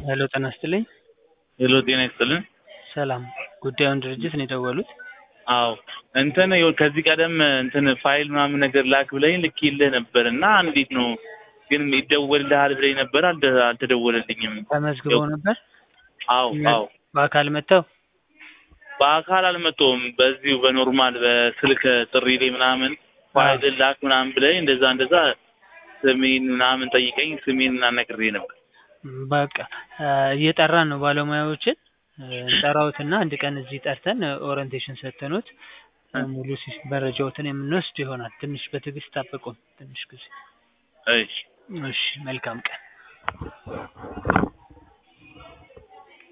ሄሎ ጤና ይስጥልኝ። ሄሎ ጤና ይስጥልን። ሰላም ጉዳዩን ድርጅት ነው የደወሉት? አዎ እንትን ይኸው ከዚህ ቀደም እንትን ፋይል ምናምን ነገር ላክ ብለኝ ልኬልህ ነበር እና እንዴት ነው ግን ይደወልልሃል ብለኝ ነበር አልደ- አልተደወለልኝም። ተመዝግበው ነበር? አዎ አዎ በአካል መጥተው? በአካል አልመጣሁም። በዚሁ በኖርማል በስልክ ጥሪ ላይ ምናምን ፋይል ላክ ምናምን ብለኝ እንደዛ እንደዛ ስሜን ምናምን ጠይቀኝ ስሜን አናግሬ ነበር። በቃ እየጠራን ነው ባለሙያዎችን እንጠራዎትና አንድ ቀን እዚህ ጠርተን ኦሪንቴሽን ሰጥተኖት ሙሉ ሲስ መረጃዎትን የምንወስድ ይሆናል። ትንሽ በትዕግስት ጠብቁን ትንሽ ጊዜ። እሺ እሺ መልካም ቀን።